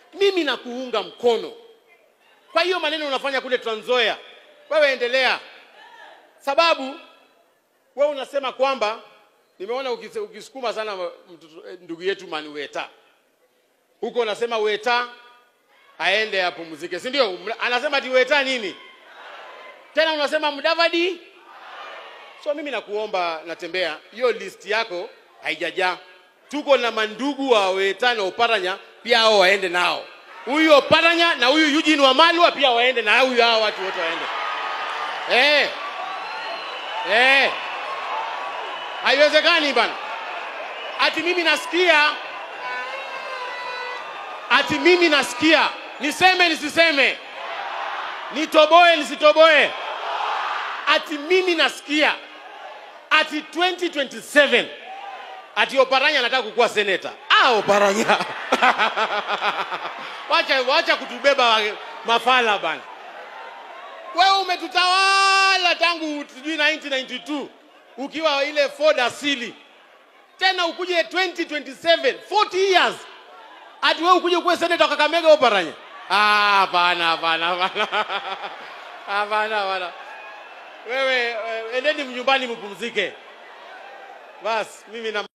mimi nakuunga mkono kwa hiyo maneno unafanya kule Trans Nzoia, wewe endelea, sababu wewe unasema kwamba nimeona ukise- ukisukuma sana mtoto- eh, ndugu yetu Mani Weta huko, unasema Weta aende apumzike, si ndio? Mna- Anasema ati Weta nini tena, unasema Mudavadi. So mimi nakuomba, natembea hiyo list yako haijajaa. Tuko na mandugu wa Weta na Oparanya pia, hao waende nao, huyu Oparanya na huyu Eugene Wamalwa pia waende na huyu, hao watu wote waende eh, eh. Haiwezekani bana, ati mimi nasikia, ati mimi nasikia, niseme nisiseme, nitoboe nisitoboe, ati mimi nasikia ati 2027 ati Oparanya anataka kukuwa seneta. Ah, Oparanya wacha, wacha kutubeba wa- mafala bana. Wewe umetutawala tangu sijui 1992 ukiwa ile Ford asili, tena ukuje 2027 40 years ati wewe ukuje kuwa seneta wa Kakamega Oparanya? Ah, hapana, hapana, hapana, hapana, hapana. Wewe eh, endeni mnyumbani mpumzike. Bas, mimi na